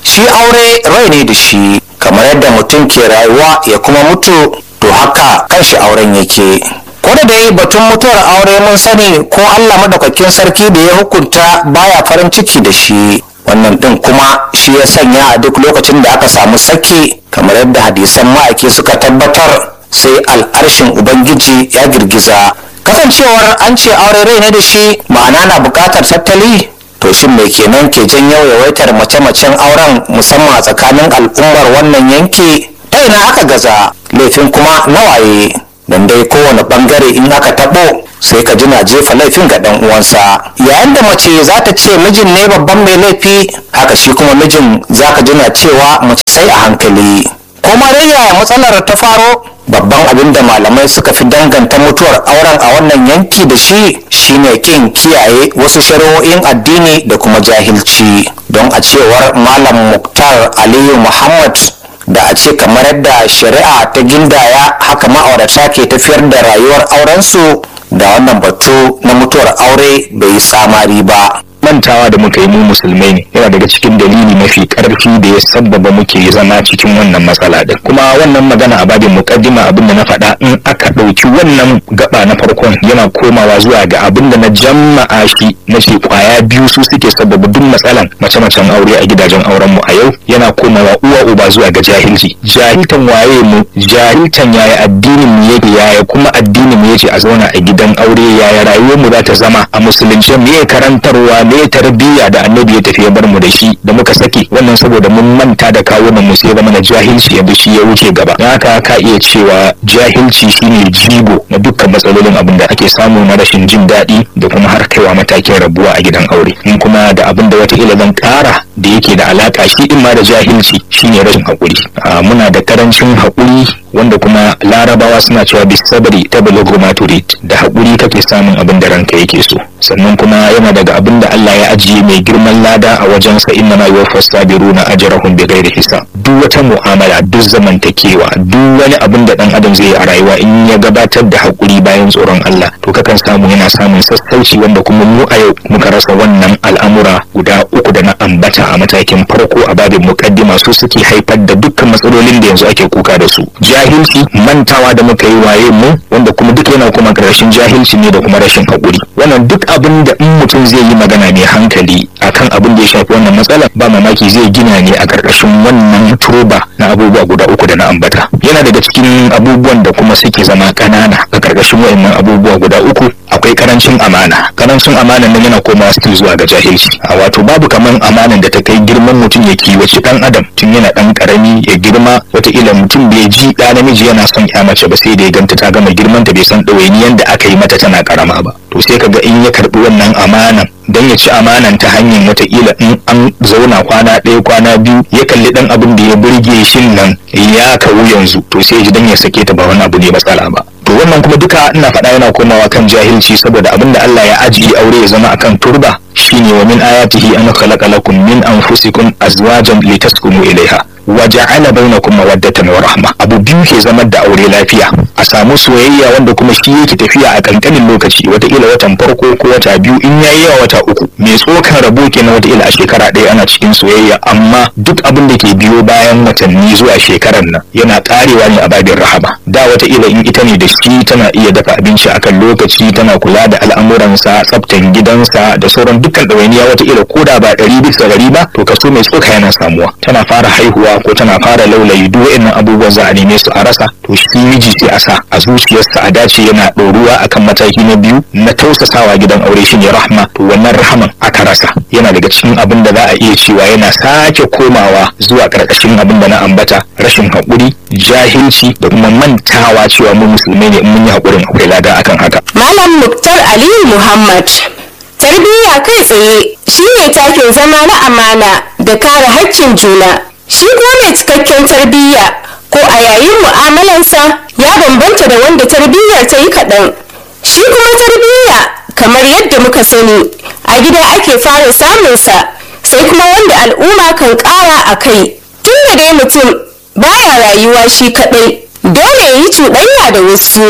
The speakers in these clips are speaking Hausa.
shi aure rai ne da shi kamar yadda mutum ke rayuwa ya kuma mutu to haka kanshi auren yake ko da dai batun mutuwar aure mun sani ko allah madaukakin sarki da ya hukunta baya farin ciki da shi wannan din kuma shi ya sanya a duk lokacin da aka samu saki kamar yadda hadisan ma'aiki suka tabbatar sai al'arshin ubangiji ya girgiza kasancewar an ce aure rai ne da shi ma'ana na bukatar tattali to shin me kenan ke janyo yawaitar mace-macen auren musamman a tsakanin al'ummar wannan yanki ta ina aka gaza laifin kuma nawaye don dai kowane bangare in aka tabo sai ka jina jefa laifin ga dan uwansa yayin da mace za ta ce mijin ne babban mai laifi haka shi kuma mijin za ka jina cewa mace sai a hankali kuma dai yaya matsalar ta faro babban abin da malamai suka fi danganta mutuwar auren a wannan yanki da shi shine kin kiyaye wasu shari'o'in addini da kuma jahilci don a cewar malam muktar aliyu muhammad da a ce kamar yadda shari'a ta gindaya haka ma'aurata ke tafiyar da rayuwar aurensu da wannan batu na mutuwar aure bai yi tsamari ba mantawa da muka yi mu musulmai ne yana daga cikin dalili mafi karfi da ya sabbaba muke zama cikin wannan matsala din kuma wannan magana a babin mukaddima abin da na faɗa in aka ɗauki wannan gaba na farkon yana komawa zuwa ga abin da na jama'a shi na ce kwaya biyu su suke sabbaba duk matsalan mace-macen aure a gidajen auren mu a yau yana komawa uwa uba zuwa ga jahilci jahiltan waye mu jahiltan yaya addinin mu yake yaya kuma addinin mu yake a zauna a gidan aure yaya rayuwar mu za ta zama a musulunci me karantarwa me tarbiyya da annabi ya tafi ya bar mu da shi da muka saki wannan saboda mun manta da kawunan mu sai zama na jahilci yadda shi ya wuce gaba don haka ka iya cewa jahilci shine jigo na dukkan matsalolin abin da ake samu na rashin jin daɗi da kuma har kaiwa matakin rabuwa a gidan aure in kuma da abin da wata ila zan ƙara da yake da alaka shi in ma da jahilci shine rashin haƙuri muna da karancin haƙuri wanda kuma larabawa suna cewa bisabri ta bulugu maturid da haƙuri kake samun abin da ranka yake so sannan kuma yana daga abin da Allah ya ajiye mai girman lada a wajensa inna ma yuwaffas sabiruna ajrahum bighairi hisab duk wata mu'amala duk zamantakewa duk wani abin da dan adam zai yi a rayuwa in ya gabatar da haƙuri bayan tsoron Allah to kakan samu yana samun sassauci wanda kuma mu a yau muka rasa wannan al'amura guda uku da na ambata a matakin farko a babin mukaddima su suke haifar da dukkan matsalolin da yanzu ake kuka da su jahilci mantawa da muka yi waye mu wanda kuma duk yana kuma karshen jahilci ne da kuma rashin haƙuri wannan duk abin da in mutum zai yi magana mai hankali akan abin da ya shafi wannan matsala ba mamaki zai gina ne a karkashin wannan turba na abubuwa guda uku da na ambata yana daga cikin abubuwan da kuma suke zama ƙanana a karkashin waɗannan abubuwa guda uku akwai karancin amana karancin amanan nan yana komawa still zuwa ga jahilci a wato babu kaman amanan da ta kai girman mutum ya kiwaci dan adam tun yana dan karami ya girma wataƙila mutum bai ji ɗa namiji yana son ya mace ba sai da ya ganta ta gama girman ta bai san ɗawainiyan da aka yi mata tana karama ba to sai kaga in ya karɓi wannan amanan don ya ci amanan ta hanyar wataƙila in an zauna kwana ɗaya kwana biyu ya kalli ɗan abin da ya burge shin nan ya kawu yanzu to sai ji dan ya sake ta ba wani abu ne matsala ba to wannan kuma duka ina faɗa yana komawa kan jahilci saboda abin da Allah ya ajiye aure ya zama akan turba shine wa min ayatihi an khalaqa lakum min anfusikum azwajan litaskunu ilaiha wa ja'ala bainakum mawaddatan wa rahma abu biyu ke zama da aure lafiya a samu soyayya wanda kuma shi yake tafiya a kankanin lokaci wataƙila watan farko ko wata biyu in yayi yawa wata uku mai tsokan rabo kenan wataƙila a shekara ɗaya ana cikin soyayya amma duk abin da ke biyo bayan watanni zuwa shekarar nan yana ƙarewa ne a babin rahama da wataƙila in ita ne da shi tana iya dafa abinci akan lokaci tana kula da al'amuransa tsaftan gidansa da sauran dukkan ɗawainiya wataƙila ko da ba ɗari bisa ɗari ba to kaso mai tsoka yana samuwa tana fara haihuwa ko tana fara laulayi duk wa'annan abubuwan za a neme su a rasa to shi miji sai a sa a zuciyarsa a dace yana ɗoruwa akan mataki na biyu na tausasawa gidan aure shine rahma to wannan rahaman aka rasa yana daga cikin abin da za a iya cewa yana sake komawa zuwa ƙarƙashin abin da na ambata rashin haƙuri jahilci da kuma mantawa cewa mu musulmai ne in mun yi haƙurin akwai lada akan haka Malam Muktar Aliyu Muhammad. Tarbiyya kai tsaye shine takin zama na amana da kare haƙƙin juna. Shi kuma mai cikakken tarbiyya ko a yayin mu'amalansa ya bambanta da wanda tarbiyyar ta yi kaɗan. Shi kuma tarbiyya kamar yadda muka sani a gida ake fara samunsa sai kuma wanda al'umma kan ƙara a kai. Tun da dai mutum baya rayuwa shi kaɗai dole ya yi cuɗanya da wasu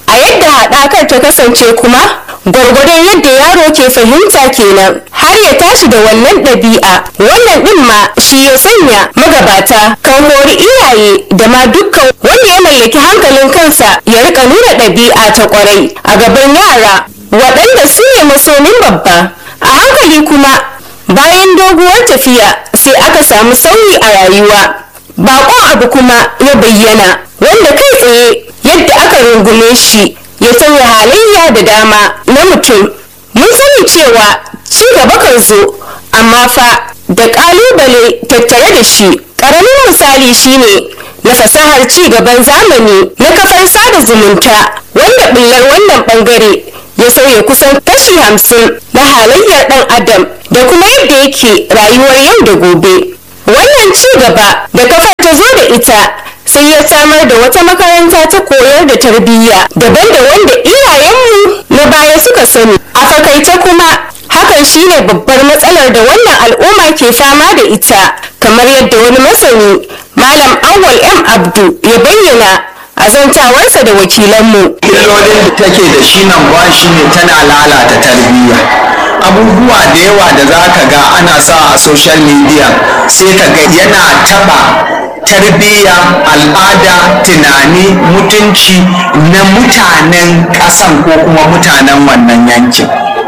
a yadda haɗakar ta kasance kuma gwargwadon yadda yaro ke fahimta kenan har ya tashi da wannan ɗabi'a wannan ɗin ma shi ya sanya magabata kan hori iyaye da ma dukkan wanda ya mallaki hankalin kansa ya rika nuna ɗabi'a ta ƙwarai a gaban yara waɗanda su ne masomin babba a hankali kuma bayan doguwar tafiya sai aka samu sauyi a rayuwa baƙon abu kuma ya bayyana wanda kai tsaye yadda aka rungume shi ya sauya halayya da dama na mutum mun sani cewa ci gaba kan zo amma fa da ƙalubale tattare da shi ƙaramin misali shine na fasahar ci gaban zamani na kafar sada zumunta wanda ɓullar wannan ɓangare ya sauya kusan kashi hamsin na halayyar ɗan adam da kuma yadda yake rayuwar yau da gobe wannan ci gaba da kafar ta zo da ita sai ya samar da wata makaranta ta koyar da tarbiyya daban da wanda iyayenmu na baya suka sani a fakaice kuma hakan shine babbar matsalar da wannan al'umma ke fama da ita kamar yadda wani masani malam awwal m abdu ya bayyana a zantawarsa da wakilanmu illolin da take da shi nan ba shi ne tana lalata tarbiyya abubuwa da yawa da za ka ga ana sa a social media sai ka ga yana taba tarbiyya al'ada tunani mutunci na mutanen ƙasan ko kuma mutanen wannan yankin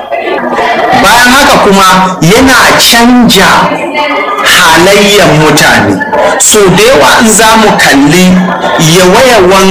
bayan haka kuma yana canja halayyar mutane so da yawa in za mu kalli yawayawan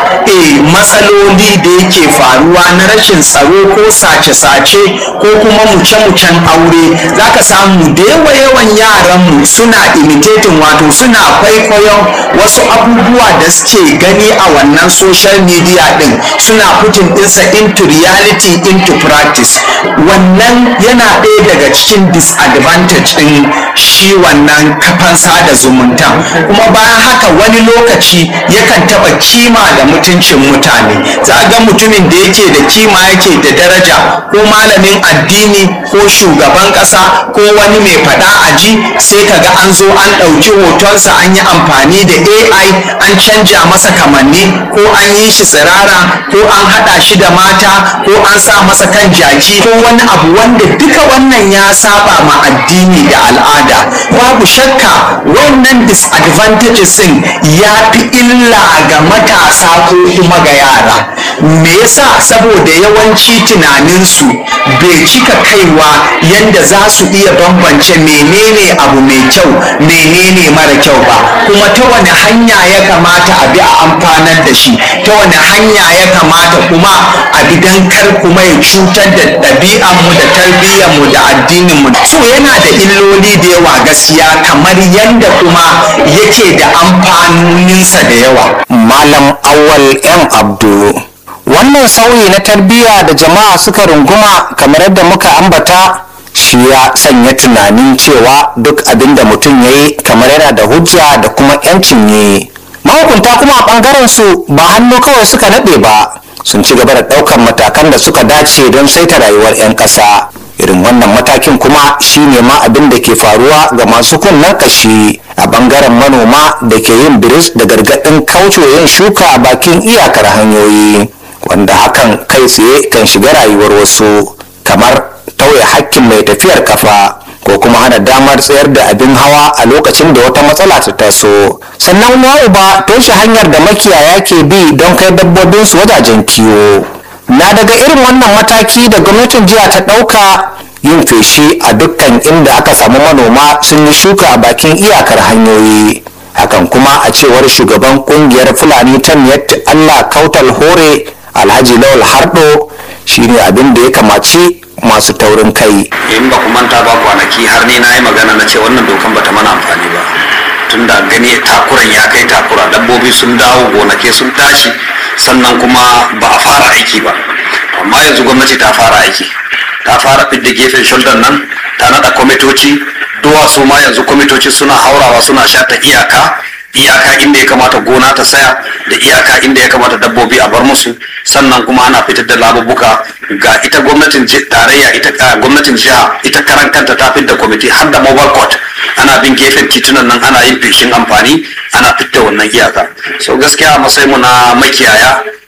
e, matsaloli da yake faruwa na rashin tsaro ko sace-sace ko kuma muce-mucen aure za ka samu da yawa-yawan yaranmu suna imitating wato suna kwaikwayon wasu abubuwa da suke gani a wannan social media din suna putin ɗinsa into reality into practice wannan yana ɗaya daga cikin disadvantage ɗin shi wannan kafan sada zumunta kuma bayan haka wani lokaci yakan taɓa kima da mutuncin mutane za ga mutumin da yake da kima yake da daraja ko malamin addini ko shugaban ƙasa ko wani mai faɗa aji sai ka ga an zo an ɗauki hotonsa an yi amfani da ai an canja masa kamanni ko an yi shi tsirara ko an haɗa shi da mata ko an sa masa kan jaki ko wani abu wanda duka wannan ya saba ma addini da al'ada babu shakka wannan disadvantages din ya fi illa ga matasa ko kuma ga yara me yasa saboda yawanci tunaninsu bai cika kaiwa yanda za su iya bambance menene abu mai kyau menene mara kyau ba kuma ta wani hanya ya kamata a bi a amfanar da shi ta wani hanya ya kamata kuma a bi don kar kuma ya cutar da ɗabi'anmu da tarbiyyarmu da addininmu so yana da illoli da yawa gaskiya kamar yadda kuma yake da amfanoninsa da yawa malam awal yan abdu wannan sauyi na tarbiyya da jama'a suka runguma kamar yadda muka ambata shi ya sanya tunanin cewa duk abin da mutum ya yi kamar yana da hujja da kuma yancin yi mahukunta kuma a ɓangaren su ba hannu kawai suka naɗe ba sun ci gaba da ɗaukar matakan da suka dace don saita rayuwar 'yan ƙasa irin wannan matakin kuma shine ma abin da ke faruwa ga masu kunnen kashi a bangaren manoma da ke yin biris da gargaɗin kaucewa yin shuka a bakin iyakar hanyoyi wanda hakan kai tsaye kan shiga rayuwar wasu kamar tauye hakkin mai tafiyar kafa ko kuma hana damar tsayar da abin hawa a lokacin da wata matsala ta taso sannan ya uba toshe hanyar da makiyaya ke bi don kai dabbobinsu wajajen kiwo na daga irin wannan mataki da gwamnatin jiya ta ɗauka yin feshi a dukkan inda aka samu manoma sun yi shuka a bakin iyakar hanyoyi hakan kuma a cewar shugaban kungiyar fulani ta miyatti allah kautal hore alhaji lawal hardo shine abin da ya kamaci masu taurin kai in ba ku manta ba kwanaki har ni na yi magana na ce wannan dokan bata mana amfani ba tun da gani takuran ya kai takura dabbobi sun dawo gonake sun tashi sannan kuma ba a fara aiki ba amma yanzu gwamnati ta fara aiki ta fara fidda gefen shoulder nan ta nada kwamitoci duwatsu ma yanzu kwamitoci suna haurawa suna shata iyaka iyaka inda ya kamata gona ta saya da iyaka inda ya kamata dabbobi a bar musu sannan kuma ana fitar da labubuka ga ita gwamnatin tarayya ita gwamnatin jiha ita karan kanta ta fitar da kwamiti har da mobile court ana bin gefen titunan nan ana yin feshin amfani ana fitar wannan iyaka so gaskiya a matsayin mu na makiyaya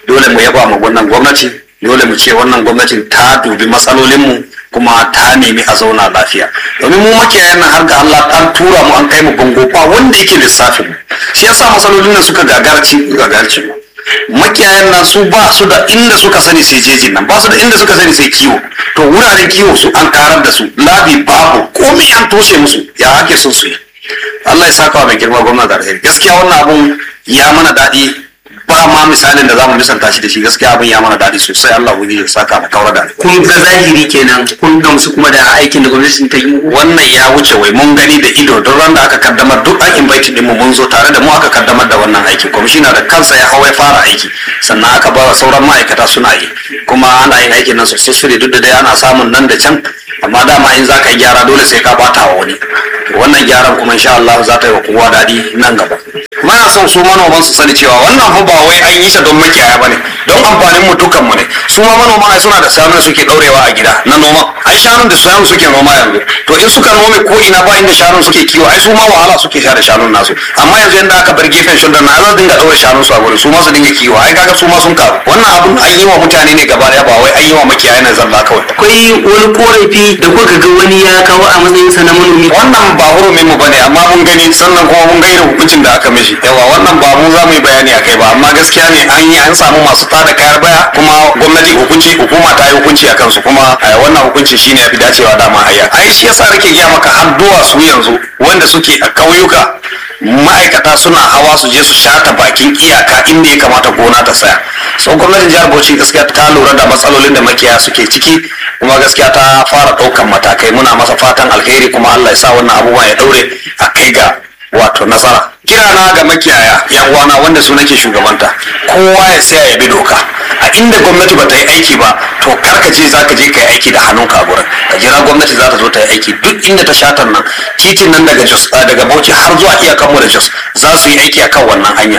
dole mu yaba ma wannan gwamnati dole mu ce wannan gwamnatin ta dubi matsalolinmu kuma ta nemi a zauna lafiya domin mu makiyayan nan har ga Allah an tura mu an kai mu bango ba wanda yake lissafin mu shi yasa matsalolin nan suka gagarci gagarci mu makiyayan nan su ba su da inda suka sani sai jejin nan ba su da inda suka sani sai kiwo to wuraren kiwo su an karar da su labi babu komai an toshe musu ya ake son su yi Allah ya saka wa mai girma gwamna da alheri gaskiya wannan abun ya mana daɗi ba ma misalin da zamu misalta shi da shi gaskiya abin ya mana daɗi sosai Allah wani ya saka mu kaura da alheri kun ga zahiri kenan kun gamsu kuma da aikin da gwamnati ta yi wannan ya wuce wai mun gani da ido don ran da aka kaddamar duk an invite din mu mun zo tare da mu aka kaddamar da wannan aikin kwamishina da kansa ya hawa ya fara aiki sannan aka ba wa sauran ma'aikata suna yi kuma ana yin aikin nan successfully duk da dai ana samun nan da can amma dama in za ka yi gyara dole sai ka bata wa wani wannan gyaran kuma insha Allah za ta yi wa kowa daɗi nan gaba kuma yana son su manoman su sani cewa wannan fa ba wai an yi shi don makiyaya bane don amfanin mu dukan mu ne su ma manoman ai suna da shanun suke daurewa a gida na noma ai shanun da shanun suke noma yanzu to in suka nome ko ina ba inda shanun suke kiwo ai su ma wahala suke sha da shanun nasu amma yanzu yanda aka bar gefen shulda na za su dinga daure shanun su a gurin su ma su dinga kiwo ai kaga su ma sun karu wannan abun an yi wa mutane ne gaba daya ba wai an yi wa makiyaya na zalla kawai akwai wani korafi da kuka ga wani ya kawo a matsayin sa na manomi wannan ba hurumin mu bane amma mun gani sannan kuma mun ga irin hukuncin da aka mishi yawa wannan ba mu za mu yi bayani a kai ba amma gaskiya ne an yi an samu masu tada kayar baya kuma gwamnati hukunci hukuma ta yi hukunci a kansu kuma eh, wannan hukunci shine ya fi dacewa dama hayya ai shi yasa nake gaya maka har duwatsu yanzu wanda suke a kauyuka ma'aikata suna hawa su je su shata bakin iyaka inda ya kamata gona ta tsaya so gwamnatin jihar bauchi gaskiya ta lura da matsalolin da makiyaya suke ciki kuma gaskiya ta fara ɗaukan matakai muna masa fatan alheri kuma allah ya sa wannan abubuwan ya ɗaure a kai ga wato nasara kirana ga makiyaya yan uwana wanda su nake shugabanta kowa ya saya ya bi doka a inda gwamnati ba ta yi aiki ba to kar ka je zaka je ka yi aiki da hannunka a gurin ka jira gwamnati za ta zo ta yi aiki duk inda ta shatar nan titin nan daga jos ah, daga bauchi har zuwa iyakanmu da jos za su yi aiki akan wannan hanya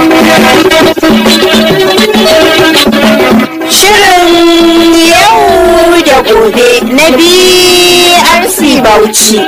Shirin yau da gobe na BRC Bauchi.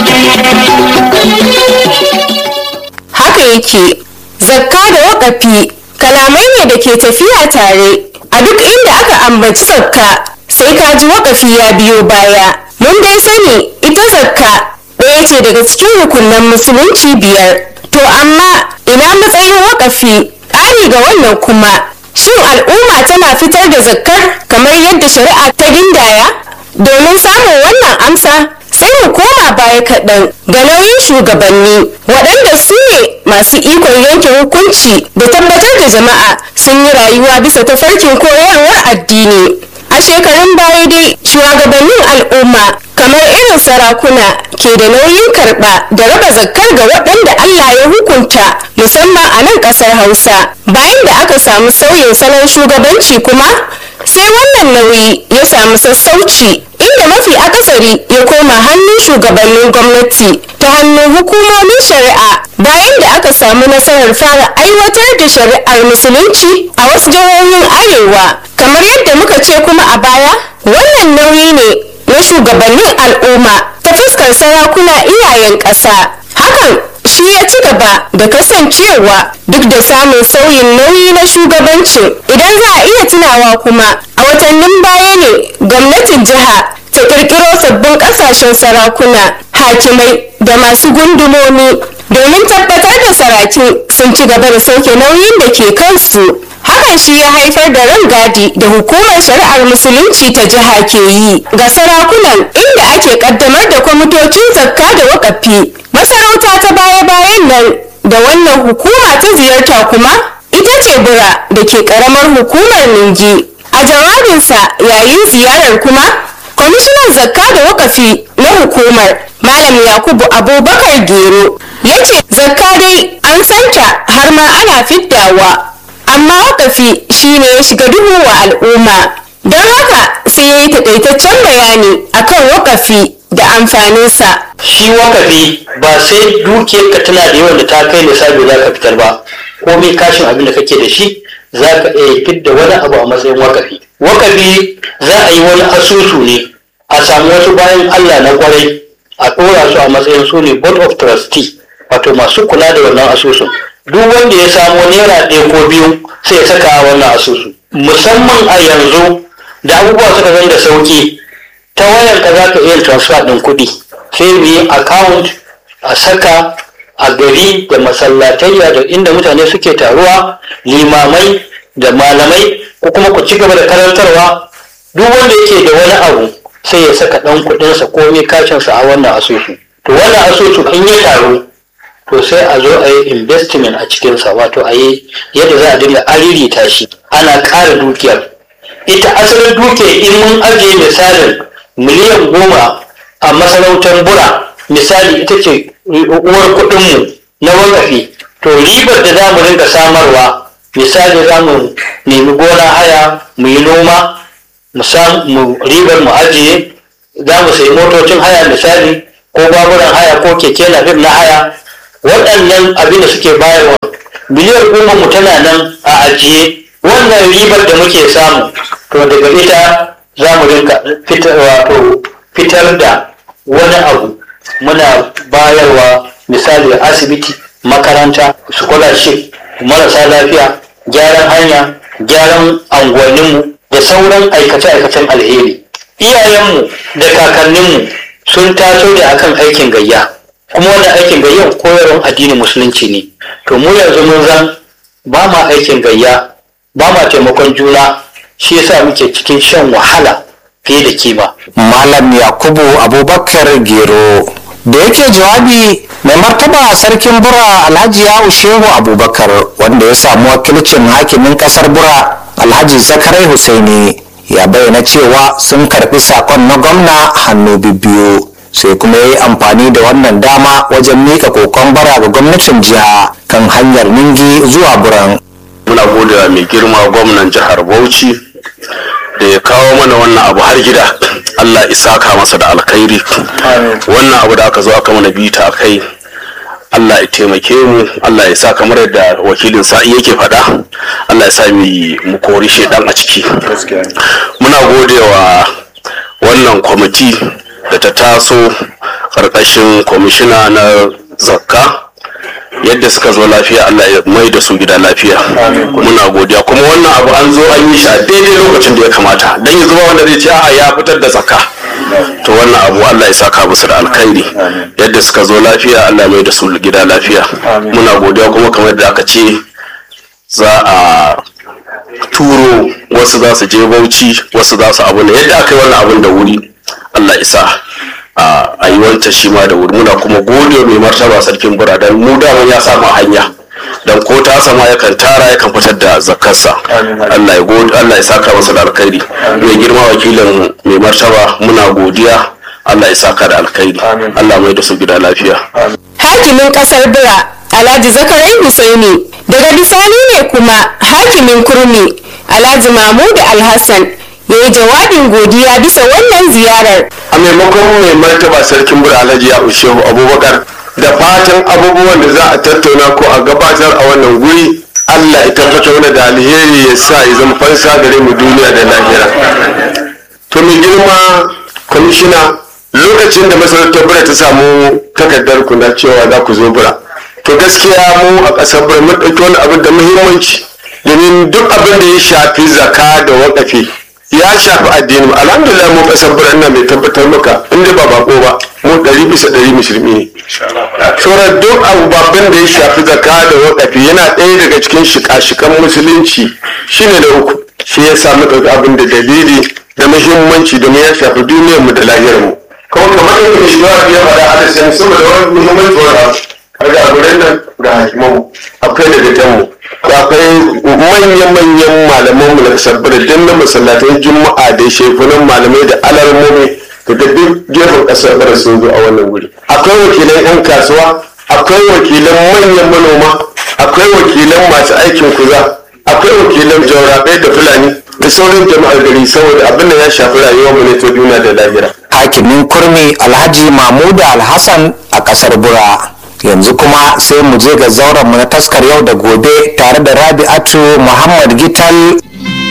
haka yake zakka da wakafi kalamai ne da ke tafiya tare a duk inda aka ambaci zakka sai ka ji wakafi ya biyo baya mun dai sani ita zakka ɗaya ce daga cikin rukunan musulunci biyar to amma ina matsayin wakafi ƙari ga wannan kuma shin al'umma tana fitar da zakkar kamar yadda shari'a ta gindaya domin samun wannan amsa sai mu koma baya kaɗan ga nauyin shugabanni waɗanda su ne masu ikon yanke hukunci da tabbatar da jama'a sun yi rayuwa bisa tafarkin koyarwar addini a shekarun baya dai shugabannin al'umma kamar irin sarakuna ke da nauyin karɓa da raba zakkar ga waɗanda Allah ya hukunta musamman a nan ƙasar Hausa bayan da aka samu sauyin salon shugabanci kuma sai wannan nauyi ya samu sassauci inda mafi akasari ya koma hannun shugabannin gwamnati ta hannun hukumomin shari'a bayan da aka samu nasarar fara aiwatar da shari'ar musulunci a wasu jihohin arewa kamar yadda muka ce kuma a baya wannan nauyi ne na shugabannin al'umma ta fuskar sarakuna iyayen ƙasa hakan shi ya ci gaba da kasancewa duk da samun sauyin nauyi na shugabancin idan za a iya tunawa kuma a watannin baya ne gwamnatin jiha ta kirkiro sabbin kasashen sarakuna hakimai da masu gundumomi domin tabbatar da sarakin sun ci gaba da sauke nauyin da ke kansu hakan shi ya haifar da rangadi da hukumar shari'ar musulunci ta jiha ke yi ga sarakunan inda ake kaddamar da kwamitocin zakka da wakafi masarauta ta baya-bayan nan da wannan hukuma ta ziyarta kuma ita ce bura da ke karamar hukumar ningi a jawabinsa yayin ziyarar kuma kwamishinan zakka da wakafi na hukumar malam yakubu abubakar gero ya ce zakka dai an santa har ma ana fiddawa amma wakafi shine ya shiga duhu wa al'umma don haka sai ya yi takaitaccen bayani akan wakafi da amfaninsa shi wakafi ba sai dukiyar ka tana da yawan da ta kai lissafi za ka fitar ba komai kashin abin da kake da shi za ka iya fidda wani abu a matsayin wakafi wakafi za a yi wani asusu ne a samu wasu bayan allah na kwarai a ɗora su a matsayin su ne board of trustee wato masu kula da wannan asusun duk wanda ya samo naira ɗaya ko biyu sai ya saka a wannan asusu musamman a yanzu da abubuwa suka zan da sauki ta wayar ka za ka iya transfer ɗin kuɗi sai mu yi account a saka a gari da masallatayya da inda mutane suke taruwa limamai da malamai ko kuma ku ci gaba da karantarwa duk wanda yake da wani abu sai ya saka ɗan kuɗinsa ko mai kashinsa a wannan asusu to wannan asusu in ya taru to sai a zo a yi investment a cikinsa wato a yi yadda za a dinga aririta shi ana ƙara dukiyar ita asalin dukiyar in mun ajiye misalin miliyan goma a masarautar bura misali ita ce uwar kuɗinmu na wakafi to ribar da za mu rinka samarwa misali za mu nemi gona haya mu yi noma mu ribar mu ajiye za mu sayi motocin haya misali ko baburan haya ko keke na na haya waɗannan abin da suke bayarwa miliyan goma mu tana nan a ajiye wannan ribar da muke samu to daga ita za mu rinka fitar wato fitar da wani abu muna bayarwa misali asibiti makaranta scholarship marasa lafiya gyaran hanya gyaran anguwanninmu da sauran aikace-aikacen alheri iyayenmu da kakanninmu sun taso da akan aikin gayya kuma wannan aikin gayyan koyarwar addinin musulunci ne to mu yanzu mun zan ba ma aikin gayya ba ma taimakon juna shi yasa muke cikin shan wahala fiye da kima malam yakubu abubakar gero da yake jawabi mai martaba sarkin bura alhaji yahu shehu abubakar wanda ya samu wakilcin hakimin kasar bura alhaji zakarai husaini ya bayyana cewa sun karbi sakon na gwamna hannu biyu sai kuma ya yi amfani da wannan dama wajen mika kokon bara ga gwamnatin jiha kan hanyar ningi zuwa buran muna gode wa mai girma gwamnan jihar bauchi da ya kawo mana wannan abu har gida allah isaka masa da alkhairi wannan abu da aka zo aka mana bita a kai allah ya taimake mu allah ya sa kamar yadda wakilin sa'i yake faɗa allah ya sa mu kori shedan a ciki muna gode wa wannan kwamiti da ta taso ƙarƙashin kwamishina na zakka yadda suka zo lafiya Allah ya mai da su gida lafiya muna godiya kuma wannan abu an zo an yi shi a daidai lokacin da ya kamata dan yanzu ba wanda zai ce a ya fitar da zakka to wannan abu Allah ya saka musu da alkhairi yadda suka zo lafiya Allah ya mai da su gida lafiya muna godiya kuma kamar da aka ce za a turo wasu za su je bauchi wasu za su abu ne yadda aka yi wannan abun da wuri Allah isa a yi wanta shi ma da wuri muna kuma gode mai martaba sarkin bura don mu daman ya samu hanya don ko ta sama yakan tara yakan fitar da zakarsa Allah ya gode Allah ya saka masa da alkhairi mai girma wakilin mai martaba muna godiya Allah ya saka da alkhairi Allah mai da su gida lafiya hakimin kasar bura alhaji zakarai husaini daga bisani ne kuma hakimin kurmi alhaji mahmud alhassan ya yi jawabin godiya bisa wannan ziyarar a maimakon mai martaba sarkin bura alhaji ya shehu abubakar da fatan abubuwan da za a tattauna ko a gabatar a wannan guri allah ya tabbatar mana da alheri ya sa ya zama fansa gare mu duniya da lahira to mai girma kwamishina lokacin da masarautar bura ta samu takardar ku na cewa za ku zo bura to gaskiya mu a ƙasar bura mun ɗauki wani abin da muhimmanci domin duk abin da ya shafi zaka da waƙafi ya shafi addini mu alhamdulillah mu kasar birnin mai tabbatar maka inda ba bako ba mu ɗari bisa ɗari musulmi ne sauran duk abubuwan da ya shafi zaka da wakafi yana ɗaya daga cikin shika-shikan musulunci shine da uku shi ya samu ɗauki abin da dalili da muhimmanci domin ya shafi duniyar mu da lahiyar mu kuma kamar yadda mai shugaba ya faɗa a da saboda wani muhimmanci wani har ga gurin nan ga hakimanmu akwai da datanmu akwai manya-manyan malaman mu na kasar birnin na masallatan juma'a da shekunan malamai da alarmomi daga duk gefen kasar birnin sun zo a wannan wuri akwai wakilan 'yan kasuwa akwai wakilan manyan manoma akwai wakilan masu aikin kuza akwai wakilan jaurabai da fulani da sauran jama'ar gari saboda abin da ya shafi rayuwar mu ne ta duniya da lahira hakimin kurmi alhaji mahmudu alhassan a kasar bura yanzu kuma sai mu je ga zauren mu na taskar yau da gobe tare da rabi'atu muhammad gital